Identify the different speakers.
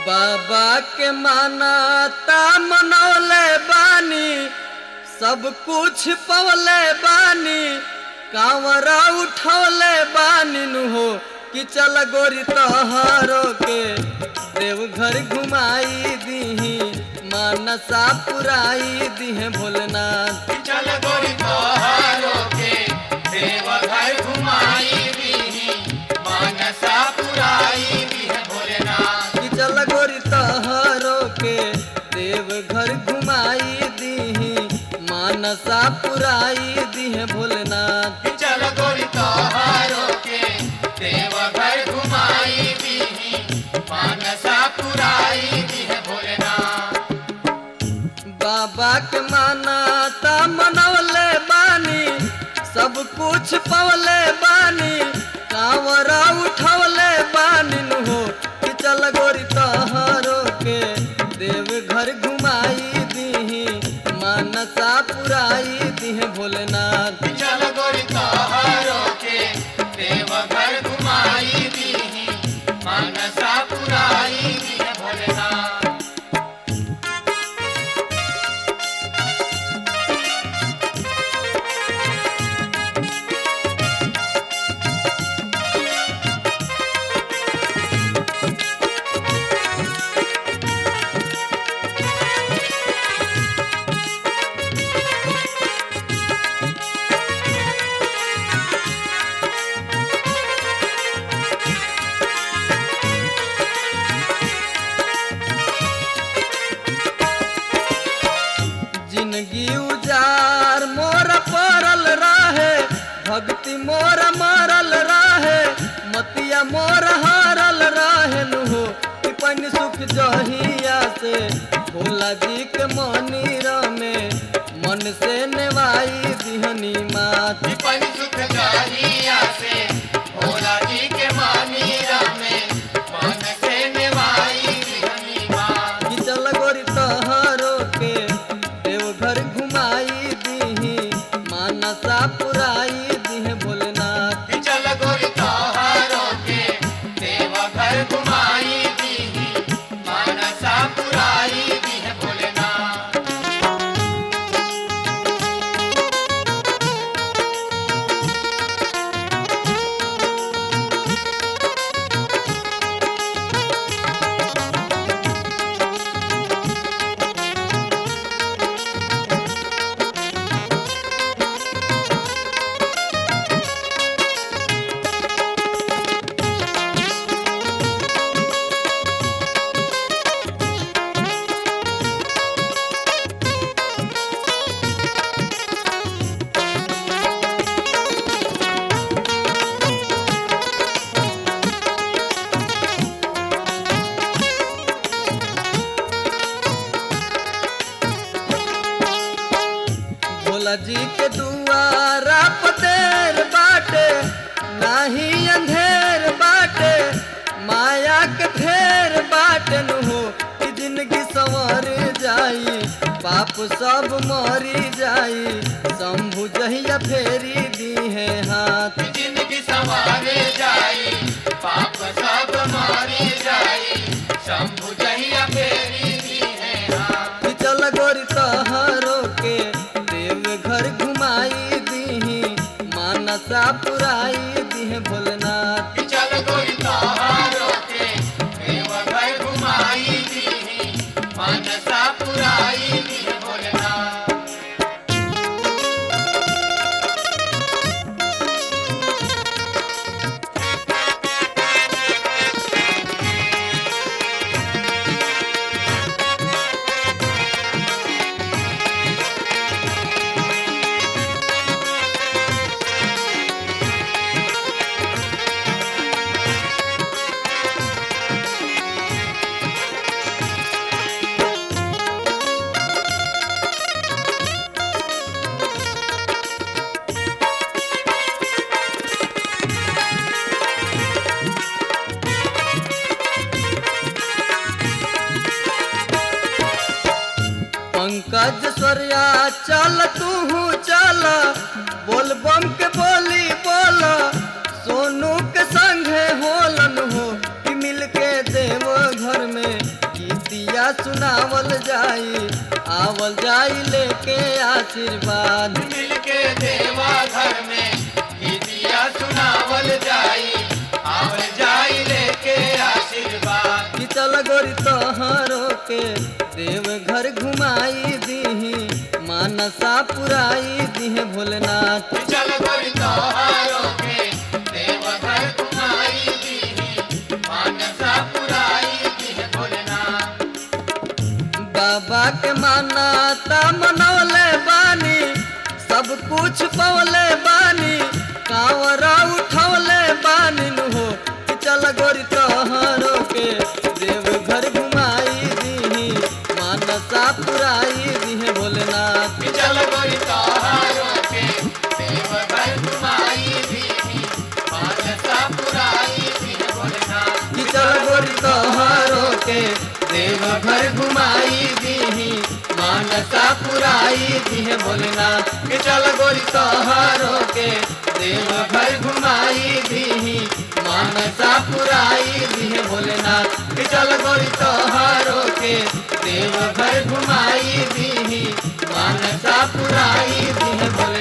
Speaker 1: बाबा के मानाता मनौले बानी सब कुछ पवले बानी कांवरा उठौले बानी नु हो कि चल गोरी तोहरो के देवघर घुमाई दीही मानसा पुराई दीहे भोलेनाथ
Speaker 2: चल गोरी तोहारो के देवघर घुमाई दीही मानसा पुराई दीह भोलेनाथ
Speaker 1: कि चल गोरी तोहरो के देवघर घुमाई दीही मानसा पुराई दीहे भोलेनाथ
Speaker 2: चल गोरी तोहारो के देवघर घुमाई दीही मानसा पुराई दीह भोलेनाथ
Speaker 1: बाबा के मानाता मनौले बानी सब कुछ पवले बानी कांवरा उठौले बानी नु हो कि चल गोरी तोहरो के देवघर घुमाई दीही मानसा पुराई दीहे भोलेनाथ
Speaker 2: चल गोरी तोहारो के देवघर घुमाई दीही मानसा पुराई दीह भोलेनाथ
Speaker 1: जिंदगी उजार मोर पड़ल रहे भक्ति मोर मरल रहे मतिया मोर हारल रहे नु हो कि पन सुख जहिया से भोला जी के मंदिर में मन से नेवाई दिहनी मात
Speaker 2: विपन सुख जाहिया से भोला जी के मानीरा में मन से निवाई हनी माँ
Speaker 1: कि चल गोरी तोहरो के देवघर घुमाई दीही मानसा पुराई दीहे भोलेनाथ
Speaker 2: चल गोरी तोहारो के देवघर घुमाई दीही मानसा पुराई दीह भोलेनाथ
Speaker 1: भोला जी के दुआरा पतेर बाटे नाही अंधेर बाटे माया के फेर बाटे नु हो कि जिंदगी संवर जाई पाप सब मरी जाई शंभु जहिया फेरी दी है हाथ
Speaker 2: जिंदगी संवारे जाई पाप सब मारी जाई शंभु जहिया फेरी दी है हाथ
Speaker 1: कि चल गोरी तोहरो के देवघर घुमाई दीही मानसा पुराई दीहे भोलेनाथ
Speaker 2: चल गोरी तोहारो के देवघर घुमाई दीही मानसा पुराई दीह भोलेनाथ
Speaker 1: पंकज स्वर्या चल तू चल बोल बम के बोली बोल सोनू के संगे होलन हो कि मिल के देव घर में आवल जाई लेके आशीर्वाद
Speaker 2: मिलके देवा घर में गीतिया सुनावल जाई आवल जाई लेके आशीर्वाद
Speaker 1: कि चल गोरी तोहरो के देव घर घुमाई दीही मानसा पुराई दीहे भोलेनाथ
Speaker 2: चल गोरी तोहारो के देव घर कुमाई दीही मानसा पुराई दीह भोलेनाथ
Speaker 1: बाबा के मानाता मनौले बानी सब कुछ पौले बानी कांवरा उठौले बानी नु हो कि चल गोरी तोहरो के देव घर घुमाई दीही मानसा पुराई दीहे भोलेनाथ
Speaker 2: चल गोरी तोहारो के देव घर कुमाई दीही मानसा पुराई दीह भोलेनाथ
Speaker 1: कि चल गोरी तोहरो के देव घर घुमाई दीही मानसा पुराई दीहे भोलेनाथ कि चल गोरी तोहरो के देव घर घुमाई दीही मानसा पुराई दीहे भोलेनाथ कि चल गोरी तोहरो के देव घर घुमाई दीही मानसा पुराई दीहे भोलेनाथ